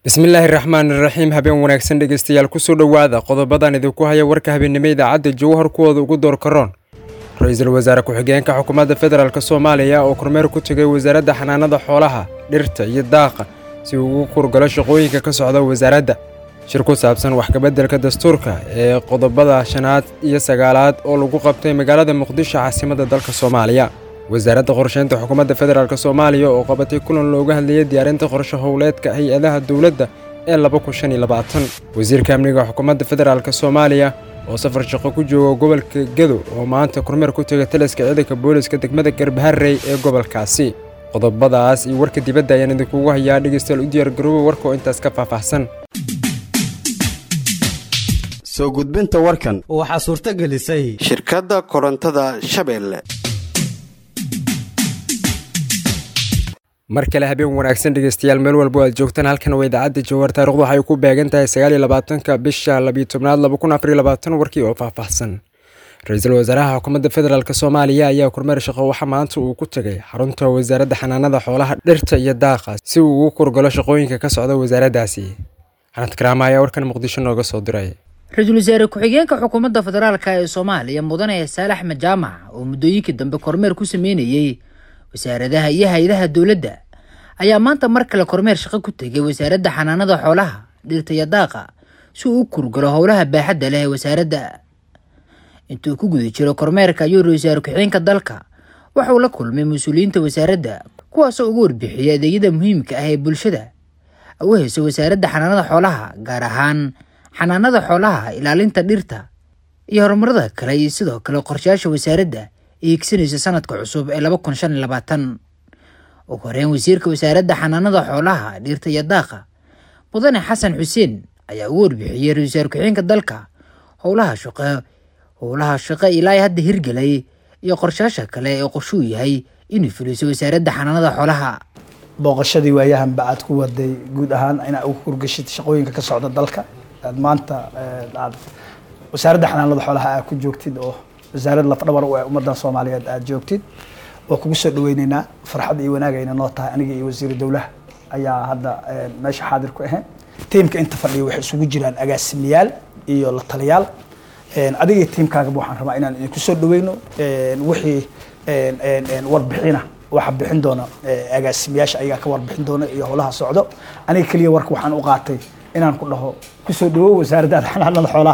bismillaahi raxmaani raxiim habeen wanaagsan dhegeystayaal kusoo dhowaada qodobadan idinku haya warka habeennimo idaacadda jawhar kuwooda ugu door karoon ra-iisul wasaare ku-xigeenka xukuumadda federaalk soomaaliya oo kormeer ku tegay wasaaradda xanaanada xoolaha dhirta iyo daaqa si uu ugu kurgalo shaqooyinka ka socda wasaaradda shir ku saabsan wax kabeddelka dastuurka ee qodobada shanaad iyo sagaalaad oo lagu qabtay magaalada muqdisho caasimadda dalka soomaaliya wasaaradda qorsheynta xukuumadda federaalk soomaaliya oo qabatay kulan looga hadlayay diyaarinta qorshe howleedka hay-adaha dowladda ee wasiirka amniga xukuumadda federaalk soomaaliya oo safar shaqo ku jooga gobolka gedo oo maanta kormeer ku tegay taliska ciidanka booliska degmada garbaharey ee gobolkaasi qodobadaas iyo warka dibadda ayaan idinkugu hayaa dhegeystayaal u diyaargarooba warka oo intaas ka faahfaahsan soo gudbinta warkan waxaa suurto gelisay shirkadda korontada shabeelle mar kale habeen wanaagsan dhegeystayaal meel walbo aad joogtaan halkan waa idaacadda jawhar taarikhdu waxay ku beegan tahay sagaal iyo labaatanka bisha labiyo tobnaad laba kun afar iyo labaatan warkii oo faahfaahsan ra-iisul wasaaraha xukuumadda federaalk soomaaliya ayaa kormeer shaqo waxa maanta uu ku tegay xarunta wasaaradda xanaanada xoolaha dhirta iyo daaqa si uu ugu kurgalo shaqooyinka ka socda wasaaraddaasi xanad karaama ayaa warkan muqdisho nooga soo diray ra-iisul wasaare ku-xigeenka xukuumadda federaalk ee soomaaliya mudane saale axmed jaamac oo muddooyinkii dambe kormeer ku sameynayey wasaaradaha iyo hay-adaha dowladda ayaa maanta mar kale kormeer shaqo ku tegay wasaaradda xanaanada xoolaha dhirta iyo daaqa si uu u kurgalo howlaha baaxadda leh ee wasaaradda intuu ku guda jiro kormeerka ayuu ra-isul wasaare ku-xigeenka dalka waxa uu la kulmay mas-uuliyiinta wasaaradda kuwaasoo ugu warbixiyay adeegyada muhiimka ah ee bulshada u heyso wasaaradda xanaanada xoolaha gaar ahaan xanaanada xoolaha ilaalinta dhirta iyo horumarada kale iyo sidoo kale qorshayaasha wasaaradda ee higsanaysa sanadka cusub ee laba kun shan iyo labaatan ugu horeyn wasiirka wasaaradda xanaanada xoolaha dhirta iyo daaqa mudane xasan xuseen ayaa ugu warbixiyey ra-isul wasaare ku-xigeenka dalka howlaha shaqo howlaha shaqo ilaa hadda hirgelay iyo qorshayaasha kale ee qorshuu yahay inuu fuliso wasaaradda xanaanada xoolaha booqashadii waayahanba aad ku waday guud ahaan inaad ugu kurgashid shaqooyinka ka socda dalka aad maanta aad wasaaradda xanaanada xoolaha aad ku joogtid oo wasaarad lafdhabar u ah ummaddan soomaaliyeed aad joogtid waa kugu soo dhaweyneynaa farxad iyo wanaagayna noo tahay aniga iyo wasiiru dowlaha ayaa hadda meesha xaadir ku ahayn tiimka inta fadhiya waxay isugu jiraan agaasimiyaal iyo la taliyaal adiga tiimkaagaba waxaan rabaa inaan idinku soo dhaweyno wixii warbixina waxa bixin doona agaasimiyaasha ayagaa ka warbixin doona iyo howlaha socdo aniga keliya warka waxaan u qaatay inaan ku dhaho kusoo dhawow wasaaradda xanaanada xoolaha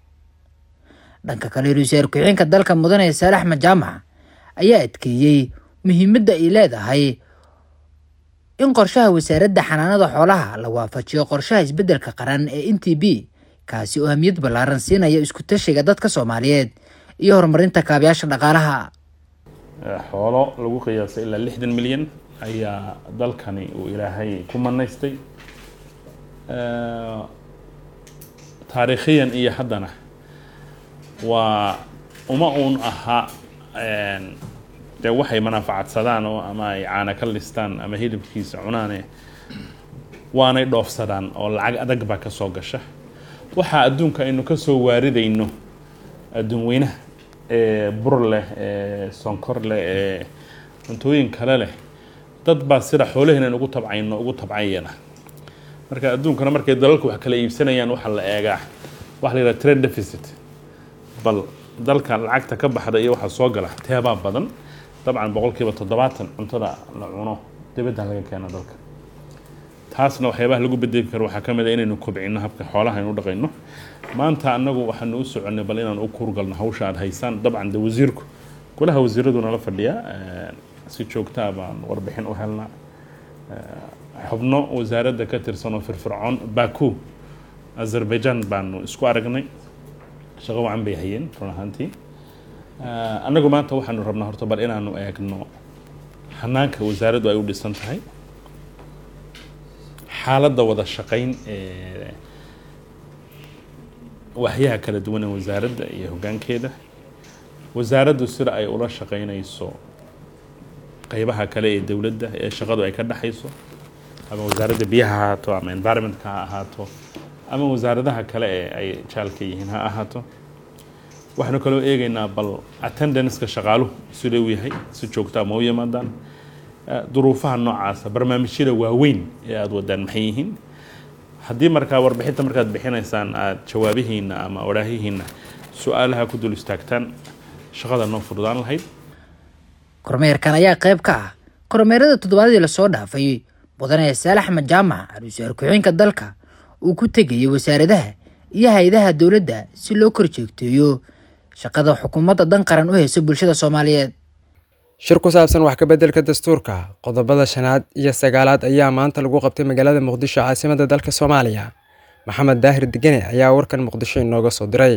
dhanka kale ra-isul wasaare ku-xigeenka dalka mudane saale axmed jaamac ayaa adkeeyey muhiimadda ay leedahay in qorshaha wasaaradda xanaanada xoolaha la waafajiyo qorshaha isbeddelka qaran ee n t b kaasi oo ahmiyad ballaaran siinaya isku tashiga dadka soomaaliyeed iyo horumarinta kaabayaasha dhaqaalaha xoolo lagu qiyaasay ilaa lixdan milyan ayaa dalkani uu ilaahay ku manaystay taariikhiyan iyo haddana waa uma uun ahaa dee waxay manafacadsadaan oo ama ay caana ka listaan ama hilibkiisa cunaane waanay dhoofsadaan oo lacag adag baa ka soo gasha waxaa adduunka aynu ka soo waaridayno adduun weynaha ee bur leh ee sonkor leh ee cuntooyin kale leh dad baa sida xoolaheenan ugu tabcayno ugu tabcayana marka adduunkana markay dalalku wax kala iibsanayaan waxaa la eegaa waxa la yidhaha trade deficit bal dalka lacagta ka baxda iyo waxaa soo gala teebaa badan dabcan boqolkiiba toddobaatan cuntada la cuno dibadda laga keena dalka taasna waxyaabaha lagu bedeli karo waxaa ka mid a inaynu kobcino habka xoolaha aynu u dhaqayno maanta annagu waxaanu u soconnay bal inaan u kurgalno hawsha aada haysaan dabcan de wasiirku golaha wasiiradu nala fadhiya si joogtaa baan warbixin u helnaa xubno wasaaradda ka tirsan oo firfircoon baku azerbaijan baanu isku aragnay shaqo wacan bay hayeen run ahaantii annagu maanta waxaanu rabnaa horta bal inaanu eegno hanaanka wasaaraddu ay u dhisan tahay xaaladda wada shaqayn ee waxyaha kala duwan ee wasaaradda iyo hoggaankeeda wasaaraddu sida ay ula shaqaynayso qeybaha kale ee dowladda ee shaqadu ay ka dhexayso ama wasaaradda biyaha ha ahaato ama environmentka ha ahaato ama wasaaradaha kale ee ay jaalka yihiin ha ahaato waxaanu kaloo eegaynaa bal attendanceka shaqaaluhu sida uu yahay si joogtaa ma u yimaadaan duruufaha noocaasa barnaamijyada waaweyn ee aada wadaan maxay yihiin haddii markaa warbixinta markaad bixinaysaan aada jawaabihiina ama odhaahihiina su-aalaha ku dul istaagtaan shaqada noo fududaan lahayd kormeerkan ayaa qayb ka ah kormeerada toddobaadadii lasoo dhaafay mudane saalax axmed jaamac ra-iisul ku-xigeenka dalka uu ku tegayay wasaaradaha iyo hay-adaha dowladda si loo kor jeegteeyo shaqada xukuumadda dan qaran u hayso bulshada soomaaliyeed shir ku saabsan wax ka beddelka dastuurka qodobada shanaad iyo sagaalaad ayaa maanta lagu qabtay magaalada muqdisho caasimadda dalka soomaaliya maxamed daahir degene ayaa warkan muqdisho inooga soo diray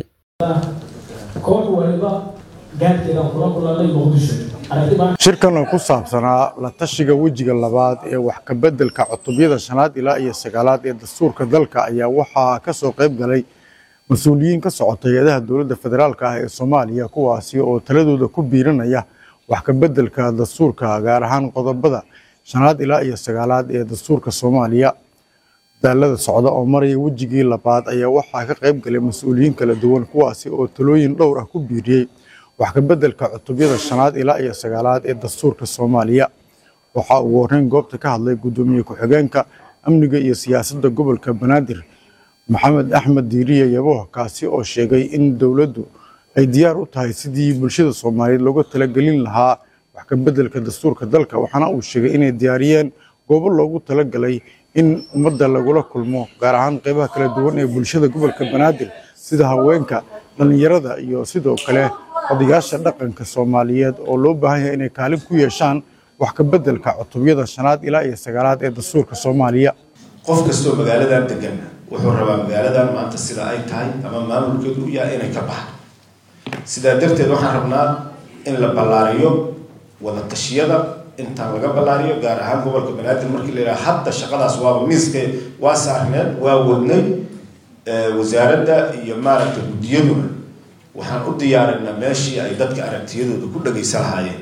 koox waliba gaarkeeda kula kulanay muqdisho shirkan oo ku saabsanaa la tashiga wejiga labaad ee wax ka beddelka cutubyada shanaad ilaa iyo sagaalaad ee dastuurka dalka ayaa waxaa ka soo qayb galay mas-uuliyiin ka socota hay-adaha dowladda federaalka ah ee soomaaliya kuwaasi oo taladooda ku biirinaya wax ka beddelka dastuurka gaar ahaan qodobada shanaad ilaa iyo sagaalaad ee dastuurka soomaaliya daalada socda oo maraya wejigii labaad ayaa waxaa ka qayb galay mas-uuliyiin kala duwan kuwaasi oo talooyin dhowr ah ku biiriyey wax ka beddelka cutubyada shanaad ilaa iyo sagaalaad ee dastuurka soomaaliya waxaa ugu horreyn goobta ka hadlay guddoomiye ku-xigeenka amniga iyo siyaasadda gobolka banaadir maxamed axmed diiriye yabo kaasi oo sheegay in dowladdu ay diyaar u tahay sidii bulshada soomaaliyeed looga talagelin lahaa wax ka beddelka dastuurka dalka waxaana uu sheegay inay diyaariyeen goobo loogu talagalay in ummadda lagula kulmo gaar ahaan qeybaha kala duwan ee bulshada gobolka banaadir sida haweenka dhallinyarada iyo sidoo kale odayaasha dhaqanka soomaaliyeed oo loo baahan yahay inay kaalin ku yeeshaan wax ka beddelka cutubyada shanaad ilaa iyo sagaalaad ee dastuurka soomaaliya qof kastoo magaaladan degan wuxuu rabaa magaaladan maanta sida ay tahay ama maamulkeedu u yahay inay ka baxdo sidaa darteed waxaan rabnaa in la ballaariyo wada tashiyada intaan laga ballaariyo gaar ahaan gobolka banaadir markii la yidhaha hadda shaqadaas waaba miiska waa saarneed waa wadnay wasaaradda iyo maaragtay guddiyaduna waxaan u diyaarinaa meeshii ay dadka aragtiyadooda ku dhagaysan lahaayeen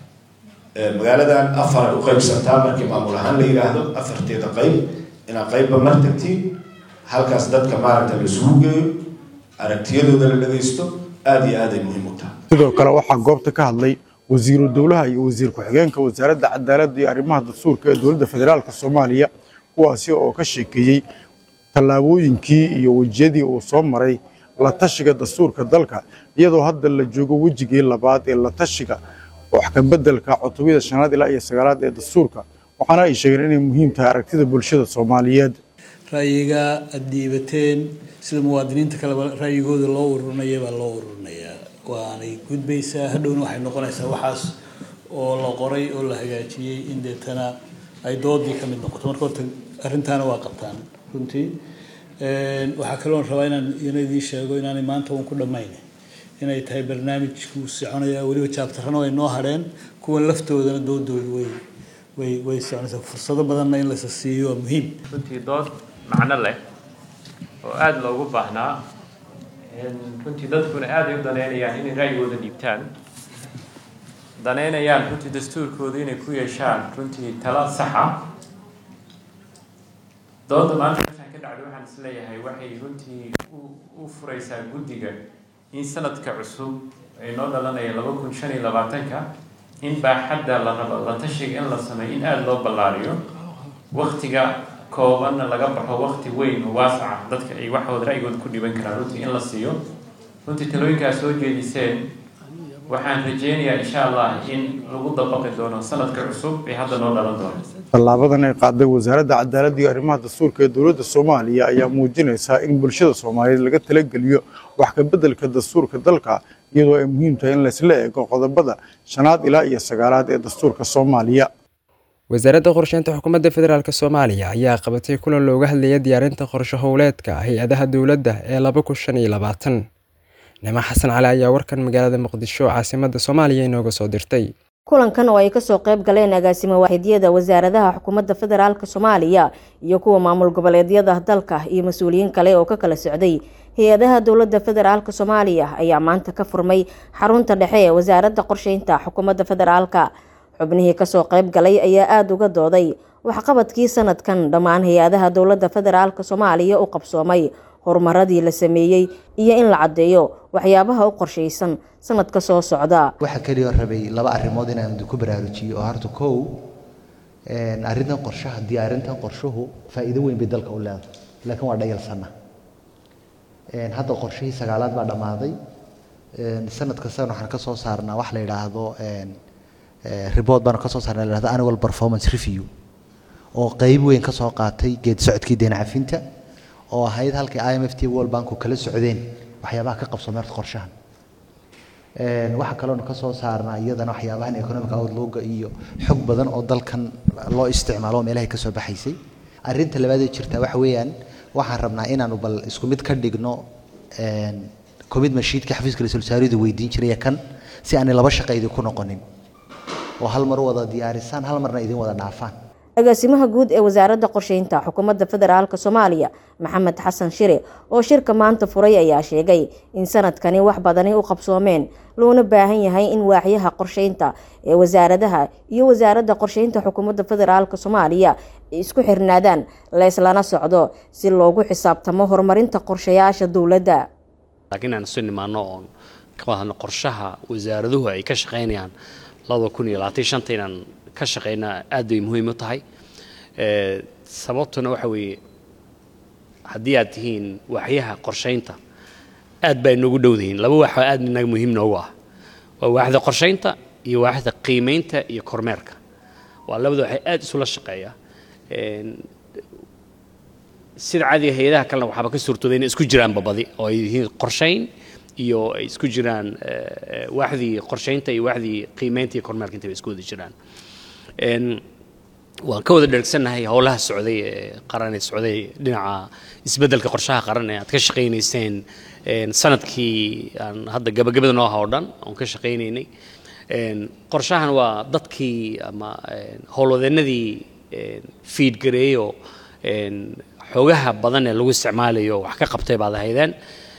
magaaladan afar ay u qaybsantaa markii maamul ahaan la yidhaahdo afarteeda qayb inaad qaybba mar tagtiin halkaas dadka maaragta la isugu geeyo aragtiyadooda la dhagaysto aada iyo aad ay muhiim u tahay sidoo kale waxaa goobta ka hadlay wasiiru dowlaha iyo wasiir ku-xigeenka wasaaradda cadaaladda iyo arrimaha dastuurka ee dowladda federaalka soomaaliya kuwaasi oo ka sheekeeyey tallaabooyinkii iyo wejiyadii uu soo maray la tashiga dastuurka dalka iyadoo hadda la joogo wejigii labaad ee la tashiga wax ka beddelka cutubyada shanaad ilaa iyo sagaalaad ee dastuurka waxaana ay sheegeen inay muhiim tahay aragtida bulshada soomaaliyeed ra'yiga aada dhiibateen sida muwaadiniinta kaleba ra'yigooda loo ururinaya baa loo ururinayaa waanay gudbaysaa hadhowna waxay noqonaysaa waxaas oo la qoray oo la hagaajiyey in deetana ay doodii ka mid noqoto marka horta arrintaana waa qabtaan runtii waxaa kaloon rabaa inaan ina idiin sheego inaanay maanta uun ku dhammayn inay tahay barnaamijku soconaya weliba jaabtarrana way noo hadheen kuwan laftoodana doodooda way way way soconaysaa fursado badanna in lasa siiyo waa muhiim runtii dood macno leh oo aada loogu baahnaa runtii dadkuna aad ay u daneynayaan inay ra'yigooda dhiibtaan daneynayaan runtii dastuurkooda inay ku yeeshaan runtii tala saxa dooda maanta meeshaan ka dhacday waxaan is leeyahay waxay runtii u furaysaa guddiga in sanadka cusub ay noo dhalanaya laba kun shan iyo labaatanka in baaxadda la rabo la tashiga in la sameeyo in aada loo ballaariyo waktiga koobanna laga baxo wakti weyn oo waasaca dadka ay waxooda ra'yigooda ku dhiban karaan runtii in la siiyo runtii talooyinkaas soo jeediseen waxaan rajeynayaa insha allah in lagu dabaqi doono sanadka cusub ee hadda noo dhalan doono tallaabadan ay qaaday wasaaradda cadaaladda iyo arrimaha dastuurka ee dowladda soomaaliya ayaa muujinaysaa in bulshada soomaaliyeed laga talageliyo wax ka beddelka dastuurka dalka iyadoo ay muhiim tahay in laysla eego qodobada shanaad ilaa iyo sagaalaad ee dastuurka soomaaliya wasaaradda qorsheynta xukuumadda federaalk soomaaliya ayaa qabatay kulan looga hadlaya diyaarinta qorshe howleedka hay-adaha dowladda ee laba kun shan iyo labaatan nimo xasan cali ayaa warkan magaalada muqdisho caasimadda soomaaliya inooga soo dirtay kulankan oo ay kasoo qayb galeen agaasimo waaxidyada wasaaradaha xukuumadda federaalk soomaaliya iyo kuwa maamul goboleedyada dalka iyo mas-uuliyiin kale oo ka kala socday hay-adaha dowladda federaalk soomaaliya ayaa maanta ka furmay xarunta dhexe ee wasaaradda qorsheynta xukuumadda federaalka xubnihii kasoo qayb galay ayaa aada uga dooday waxqabadkii sanadkan dhammaan hay-adaha dowladda federaalk soomaaliya u qabsoomay horumaradii la sameeyey iyo in la caddeeyo waxyaabaha u qorshaysan sanadka soo socda waxaa keliya rabay laba arrimood inaan ku baraarujiyo oo horta kow arrintan qorshaha diyaarintan qorshuhu faa'iido weyn bay dalka u leedahay laakiin waa dhayalsanna hadda qorshihii sagaalaad baa dhammaaday sanad kastana waxaan ka soo saarnaa wax la yidhaahdo report baanu ka soo saarnaa la yidhahdo annual performance review oo qeyb weyn ka soo qaatay geed socodkii deyn cafinta oo ahayd halkii i m f t world banku kala socdeen waxyaabaha ka qabso meerta qorshahan waxaa kaloonu ka soo saarnaa iyadana waxyaabahan economic outlooga iyo xog badan oo dalkan loo isticmaalo oo meelahay ka soo baxaysay arrinta labaadee jirta waxa weeyaan waxaan rabnaa inaanu bal isku mid ka dhigno commitment sheetka xafiiska ra-iisul wasaaridu weydiin jiray kan si aanay laba shaqo idinku noqonin oo hal mar wada diyaarisaan hal marna idin wada dhaafaan agaasimaha guud ee wasaaradda qorsheynta xukuumadda federaalk soomaaliya maxamed xasan shire oo shirka maanta furay ayaa sheegay in sanadkani wax badani u qabsoomeen loona baahan yahay in waaxyaha qorsheynta ee wasaaradaha iyo wasaaradda qorsheynta xukuumadda federaalk soomaaliya ay isku xirnaadaan leeslana socdo si loogu xisaabtamo horumarinta qorshayaasha dowladda laakiin aan isu nimaano oon ka wadahadno qorshaha wasaaraduhu ay ka shaqaynayaan labada kun iyo labaatan shanta inaan ka shaqaynaa aad bay muhiim u tahay sababtuna waxa weeye haddii aad tihiin waaxyaha qorshaynta aad baa inoogu dhowdihiin laba waax oo aad inaga muhiim noogu ah waa waaxda qorshaynta iyo waaxda qiimaynta iyo kormeerka waa labada waxay aad isula shaqeeya sida caadiga hay-adaha kalena waxaaba ka suurtooday inay isku jiraanba badi oo ay yihiin qorshayn iyo ay isku jiraan waaxdii qorshaynta iyo waaxdii qiimaynta iyo kormeerka intaba isku wada jiraan waan ka wada dhergsannahay howlaha socday ee qaran ee socday dhinaca isbeddelka qorshaha qaran ee aad ka shaqaynayseen sanadkii aan hadda gabagabada noo aha oo dhan oon ka shaqaynaynay qorshahan waa dadkii ama howlwadeennadii fiid gareeyo xoogaha badan ee lagu isticmaalayo wax ka qabtay baad ahaydeen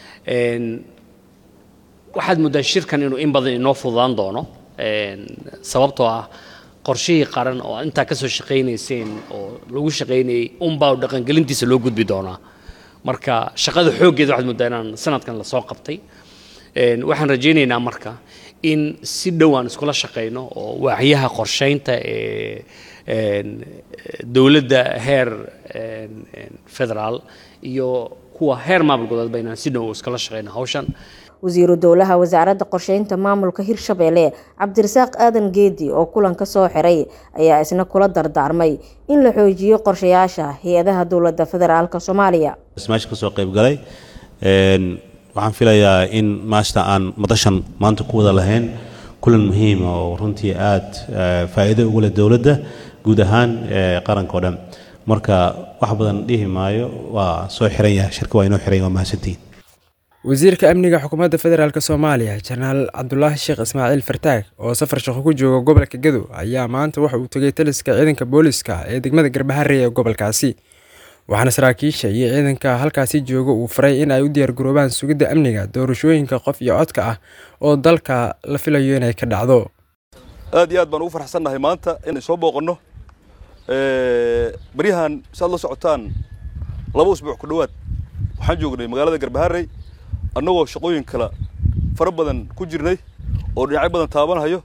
waxaad muddaa shirkan inuu in badan inoo fududaan doono sababtoo ah qorshihii qaran oo intaa kasoo shaqaynayseen oo lagu shaqaynayay unbaa dhaqangelintiisa loo gudbi doonaa marka shaqada xooggeeda waxaad muddaa inaan sanadkan lasoo qabtay waxaan rajaynaynaa marka in si dhow aan iskula shaqayno oo waaxyaha qorshaynta ee dowladda heer federaal iyo kuwa heer maamul goboleedba inaan si dhow iskala shaqayno hawshan wasiiru dowlaha wasaaradda qorsheynta maamulka hirshabeelle cabdirasaaq aadan geedi oo kulan ka soo xiray ayaa isna kula dardaarmay in la xoojiyo qorshayaasha hay-adaha dowladda federaalk soomaaliya meesha kasoo qaybgalay waxaan filayaa in maasta aan madashan maanta ku wada lahayn kulan muhiima oo runtii aad faa'iido ugu leh dowladda guud ahaan qaranka o dhan marka wax badan dhihi maayo waa soo xiran yahay shirka waa inoo xiran yahay waa mahadsantihiin wasiirka amniga xukuumadda federaalk soomaaliya jenaraal cabdulaahi sheekh ismaaciil fartaag oo safar shaqo ku jooga gobolka gadow ayaa maanta waxa uu tegay taliska ciidanka booliska ee degmada garbaharey ee gobolkaasi waxaana saraakiisha iyo ciidanka halkaasi jooga uu faray in ay u diyaargaroobaan sugidda amniga doorashooyinka qof iyo codka ah oo dalka la filayo inay ka dhacdo aad iyo aad baan ugu farxsannahay maanta inay soo booqanno baryahan si aad la socotaan laba usbuuc ku dhowaad waxaan joognay magaalada garbaharey annagoo shaqooyin kale fara badan ku jirnay oo dhinacyo badan taabanahayo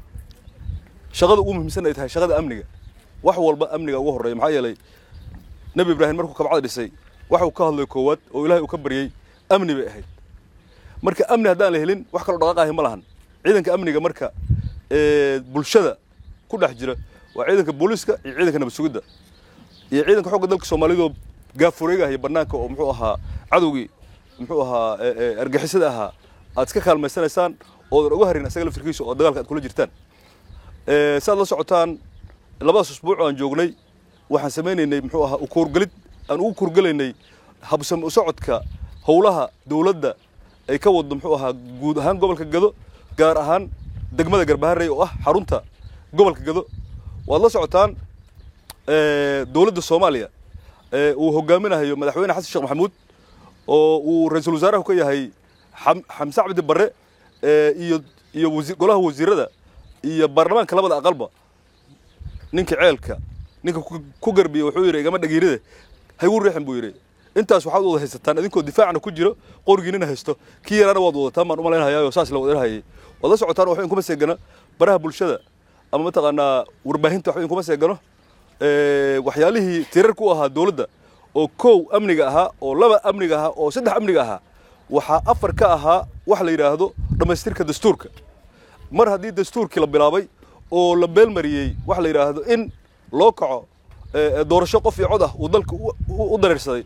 shaqada ugu muhiimsan ay tahay shaqada amniga wax walba amniga ugu horreeya maxaa yeelay nebi ibraahim markuu kabcada dhisay waxa uu ka hadlay koowaad oo ilaahay uu ka baryey amni bay ahayd marka amni haddaan la helin wax kaloo dhaqaaqahi ma lahan ciidanka amniga marka bulshada ku dhex jira waa ciidanka booliiska iyo ciidanka nabad sugidda iyo ciidanka xogga dalka soomaaliyadoo gaafureegahaya bannaanka oo muxuu ahaa cadowgii muxuu ahaa argixisada ahaa aad iska kaalmaysanaysaan oodan uga harin asaga laftirkiisa oo dagaalka aad kula jirtaan saad la socotaan labadaas usbuuc aan joognay waxaan samaynaynay muxuu ahaa ukuurgelid aan ugu kurgelaynay habsam u socodka howlaha dowladda ay ka waddo muxuu ahaa guud ahaan gobolka gado gaar ahaan degmada garbaharey oo ah xarunta gobolka gado waad la socotaan dowladda soomaaliya uu hogaaminayo madaxweyne xasan sheekh maxamuud oo uu ra-iisul wasaaraha ka yahay xamse cabdi barre iyo iyo golaha wasiirada iyo baarlamaanka labada aqalba ninka ceelka ninka ku garbiya wuxuu yidhi igama dhagiiride haygu riixin buu yidhi intaas waxaad wada haysataan idinkoo difaacna ku jiro qorigiinina haysto kii yaraana waad wadataan baan umalaynhayaa saas la wadanhayay waad la socotaan waxba inkuma seegana baraha bulshada ama mataqaanaa warbaahinta waxba inkuma seegano waxyaalihii tirar ku ahaa dowladda oo kow amniga ahaa oo laba amniga ahaa oo saddex amniga ahaa waxaa afar ka ahaa wax la yidhaahdo dhammaystirka dastuurka mar haddii dastuurkii la bilaabay oo la beelmariyey wax la yidhaahdo in loo kaco doorasho qof iyo cod ah uu dalka u dareersaday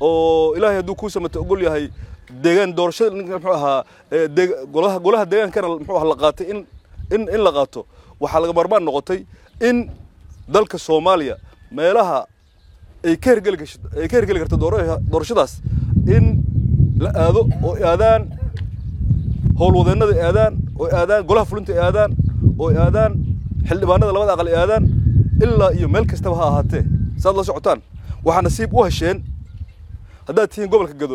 oo ilaahay hadduu kuu samata ogol yahay deegaan doorashada muxuu ahaa golaha golaha deegaankana muxuu ahaa la qaatay in in in la qaato waxaa laga maarmaan noqotay in dalka soomaaliya meelaha ay ka hergeli gasho ay ka hergeli karto doorashadaas in la aado oo aadaan howlwadeennada aadaan oo aadaan golaha fulinta aadaan oo aadaan xildhibaanada labada aqal aadaan ilaa iyo meel kastaba ha ahaatee saad la socotaan waxaa nasiib u hesheen haddaad tihiin gobolka gado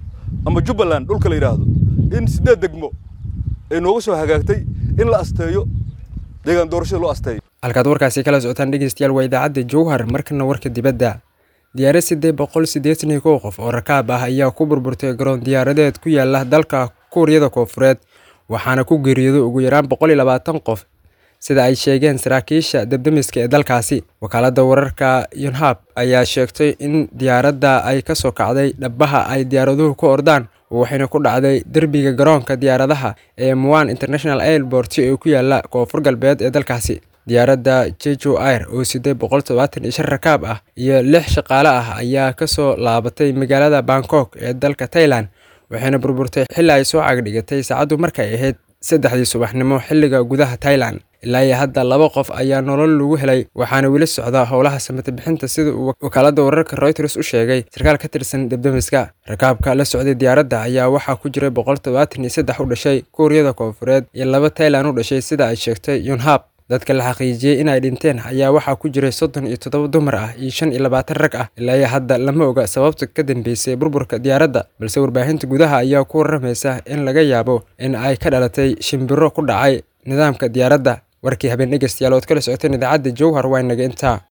ama jubbaland dhulka la yidhaahdo in siddeed degmo ay nooga soo hagaagtay in la asteeyo deegaan doorashada loo asteeyo halkaad warkaasi kala socotaan dhegeystayaal waa idaacadda jowhar markana warka dibadda diyaarad siddeed boqol siddeetan iyo kow qof oo rakaab ah ayaa ku burburtay garoon diyaaradeed ku yaala dalka kuuriyada koonfureed waxaana ku geeriyooday ugu yaraan boqol iyo labaatan qof sida ay sheegeen saraakiisha debdemiska ee dalkaasi wakaaladda wararka yonhab ayaa sheegtay in diyaaradda ay ka soo kacday dhabaha ay diyaaraduhu ku ordaan waxayna ku dhacday derbiga garoonka diyaaradaha ee muan international airport ee ku yaala koonfur galbeed ee dalkaasi diyaaradda jejo air oo siday boqol todobaatan iyo shan rakaab ah iyo lix shaqaale ah ayaa kasoo laabatay magaalada bangkok ee dalka thailand waxayna burburtay xilli ay soo cagdhigatay saacaddu markay ahayd saddexdii subaxnimo xilliga gudaha thailand ilaa iyo hadda laba qof ayaa nolol lagu helay waxaana weli socda howlaha samata bixinta sida uu wakaaladda wararka reuters u sheegay sarkaal ka tirsan debdemiska rakaabka la socday diyaaradda ayaa waxaa ku jiray boqol todobaatan iyo saddex u dhashay kuuriyada koonfureed iyo laba thailand u dhashay sida ay sheegtay yonhab dadka la xaqiijiyey inay dhinteen ayaa waxaa ku jiray soddon iyo toddoba dumar ah iyo shan iyo labaatan rag ah ilaa iyo hadda lama oga sababta ka dambeysay burburka diyaaradda balse warbaahinta gudaha ayaa ku waramaysa in laga yaabo in ay ka dhalatay shimbiro ku dhacay nidaamka diyaaradda warkii habeen dhegeystayaal ood kala socoteen idaacadda jowhar waa inaga intaa